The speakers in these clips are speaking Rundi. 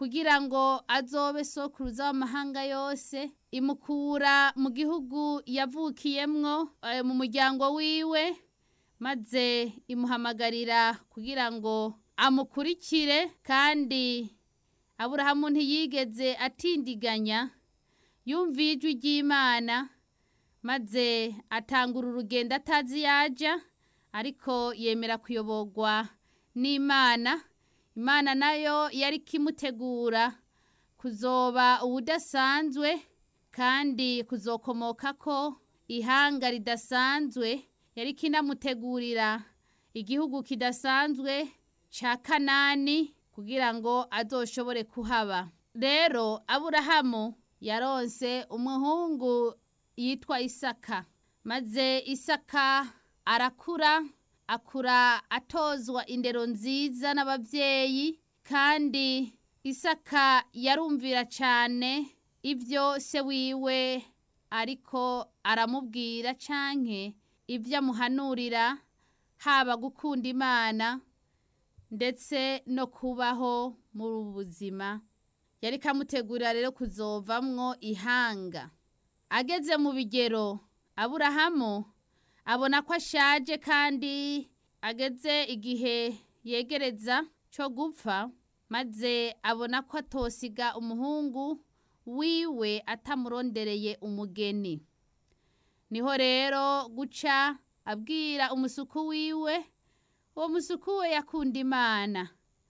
kugira ngo azobe sokuruza w'amahanga yose imukura mu gihugu yavukiyemwo eh, mu muryango wiwe maze imuhamagarira kugira ngo amukurikire kandi aburahamu ntiyigeze atindiganya yumviye ijwi ry'imana maze atangura urugendo atazi yaja ariko yemera kuyoborwa n'imana imana nayo yari ikimutegura kuzoba ubudasanzwe kandi kuzokomoka ko ihanga ridasanzwe yari ikinamutegurira igihugu kidasanzwe ca kanani kugira ngo azoshobore kuhaba rero aburahamu yaronse umuhungu yitwa isaka maze isaka arakura akura atozwa indero nziza n'abavyeyi kandi isaka yarumvira cane ibyo se wiwe ariko aramubwira canke ibyo amuhanurira haba gukunda imana ndetse no kubaho muri ubu buzima yari kamutegurira rero kuzovamwo ihanga ageze mu bigero aburahamu abona ko ashaje kandi ageze igihe yegereza cyo gupfa maze abona ko atosiga umuhungu wiwe atamurondereye umugeni niho rero guca abwira umusuku wiwe uwo musuku we yakunda imana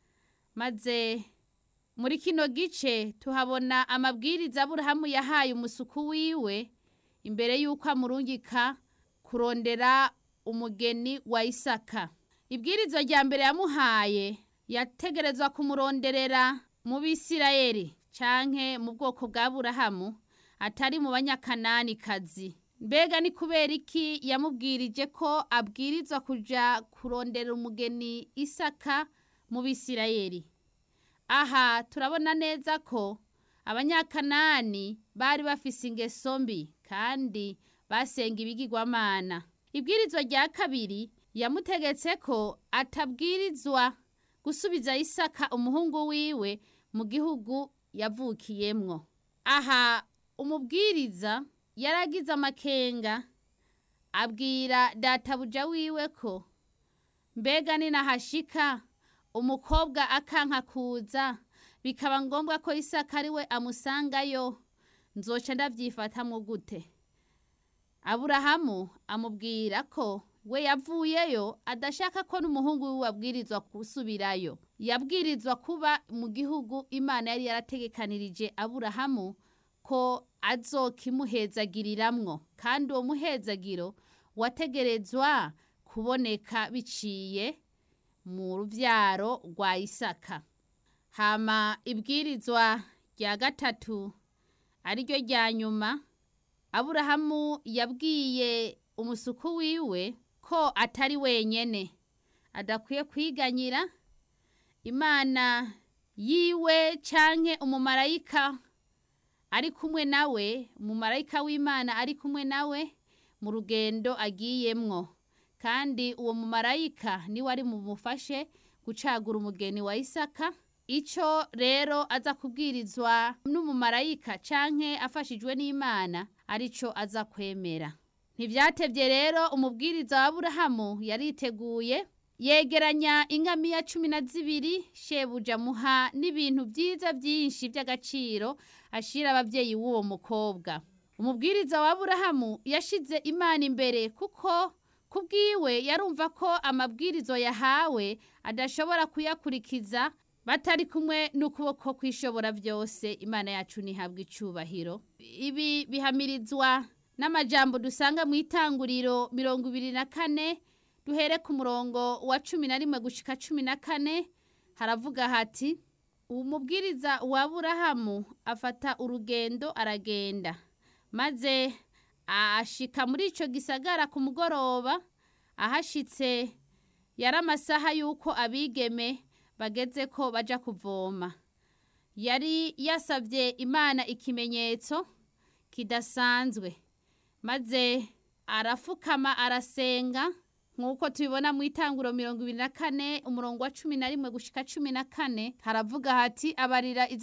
maze muri kino gice tuhabona amabwiriza aburahamu yahaye umusuku wiwe imbere y'uko amurungika kurondera umugeni wa isaka ibwirizwa rya mbere yamuhaye yategerezwa kumuronderera mu bisirayeli canke mu bwoko bwa burahamu atari mu banyakanani kazi mbega ni kubera iki yamubwirije ko abwirizwa kuja kurondera umugeni isaka mu bisirayeli aha turabona neza ko abanyakanani bari bafise ingeso mbi kandi basenga ibigirwamana ibwirizwa rya kabiri yamutegetse ko atabwirizwa gusubiza isaka umuhungu wiwe mu gihugu yavukiyemwo aha umubwiriza yaragize amakenga abwira databuja wiwe ko mbega ninahashika umukobwa akanka kuza bikaba ngombwa ko isaka ari we amusangayo nzoca ndavyifatamwo gute aburahamu amubwira ko we yavuyeyo adashaka ko n'umuhungu wiwe abwirizwa gusubirayo yabwirizwa kuba mu gihugu imana yari yarategekanirije aburahamu ko azokimuhezagiriramwo kandi uwo muhezagiro wategerezwa kuboneka biciye mu ruvyaro rwa isaka hama ibwirizwa rya gatatu ariryo rya nyuma aburahamu yabwiye umusuku wiwe ko atari wenyene adakwiye kwiganyira imana yiwe canke umumarayika ari kumwe nawe umumarayika w'imana ari kumwe nawe mu rugendo agiyemwo kandi uwo mumarayika niwe ari mumufashe gucagura umugeni wa isaka ico rero aza kubwirizwa n'umumarayika canke afashijwe n'imana arico aza kwemera ntivyatevye rero umubwiriza wa aburahamu yariteguye yegeranya ingamiya cumi na zibiri shebuja muha n'ibintu vyiza vyinshi vy'agaciro ashira abavyeyi w'uwo mukobwa umubwiriza wa aburahamu yashize imana imbere kuko kubwiwe yarumva ko amabwirizo yahawe adashobora kuyakurikiza batari kumwe n'ukuboko kwishobora byose imana yacu ntihabwa icubahiro ibi bihamirizwa n'amajambo dusanga mu itanguriro mirongo ibiri na kane duhere ku murongo wa cumi na rimwe gushika cumi na kane haravuga hati umubwiriza wa burahamu afata urugendo aragenda maze ashika muri ico gisagara ku mugoroba ahashitse yari amasaha y'uko abigeme bageze ko baja kuvoma yari yasabye imana ikimenyetso kidasanzwe maze arafukama arasenga nk'uko tubibona mu itanguro mirongo ibiri na kane umurongo wa cumi na rimwe gushika cumi na kane haravuga hati abarira izo